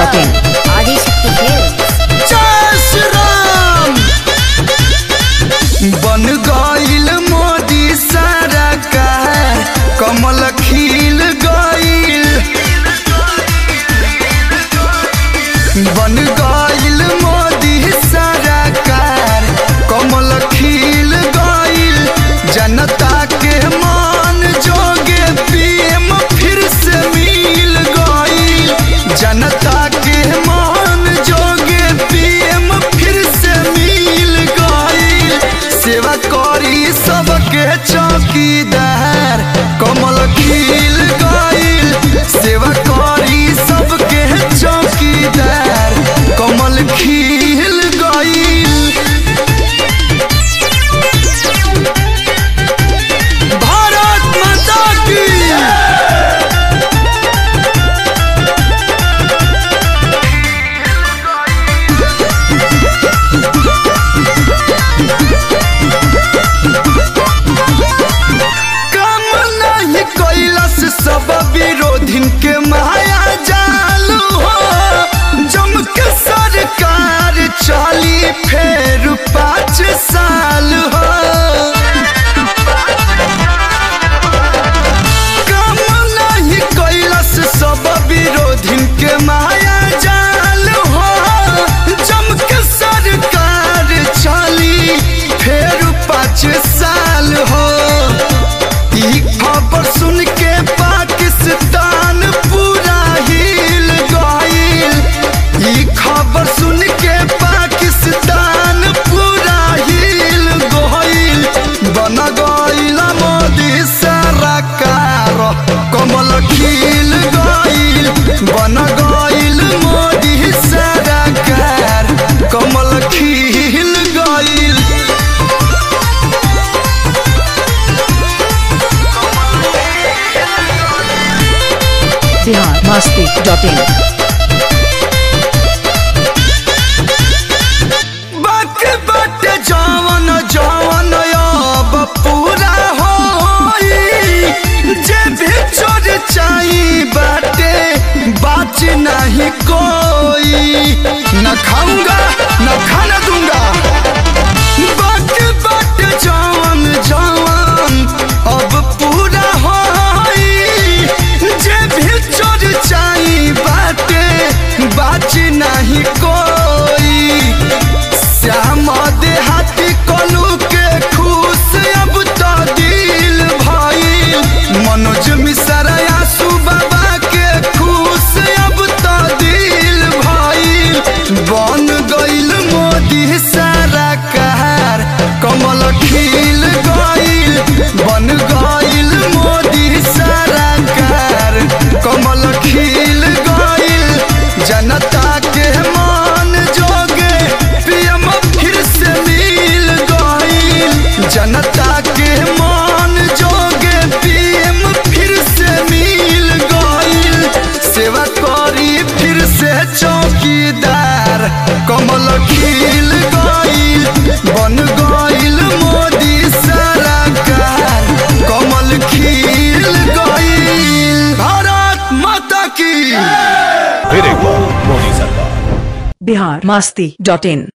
masti.in. Adishakti films जय श्री राम बन गईल मोदी सरकार कमल खिल गईल बन गईल मोदी सरकार कमल खिल गईल जनता के मान जोगे पीएम फिर से मिल गईल जनता के मान जोगे पीएम फिर से मिल गईल सेवा करी सबके चौकीदार कमल खिल गईल सेवा करी सबके चौकीदार कमल खिल गईल भारत माता की काम नहीं कैलस सब विरोधिन के माया जालू हो जम के सरकार चली फेर पाँच साल हो काम नहीं कैलस सब विरोधिन के माया जाल हो जम के सरकार चली फेर पाँच साल हो ई खबर सुन के पाकिस्तान पूरा हिल गईल ई खबर सुन के पाकिस्तान पूरा हिल गईल बन गईल मोदी सरकार कमल खिल गईल बन गईल मोदी सरकार कमल खिल गईल Bihar masti.in. बाक बाट जवन जवन अब पूरा होई जे भी चोर चाही बाटे बाच नहीं कोई न खाऊंगा न खाना दूंगा बाक बाट जवन जवन अब पूरा होई जे भी चोर चाही बाटे बाच नहीं कोई श्याम देहाती कलू के खुश अब तो दिल भइल मनोज मिश्रा आसू बाबा के खुश अब तो दिल भइल बन गइल मोदी सारा कार कमल खिल गइल बन गइल मोदी सारा कार कमल खिल गइल जनता के मान जोगे पीएम फिर से मिल गईल जनता के मान जोगे पीएम फिर से मिल गईल सेवा करी फिर से चौकीदार कमल खिल गईल बन गईल मोदी सरकार कमल खिल गईल भारत माता की फिर एक बार मोदी सरकार Bihar masti.in.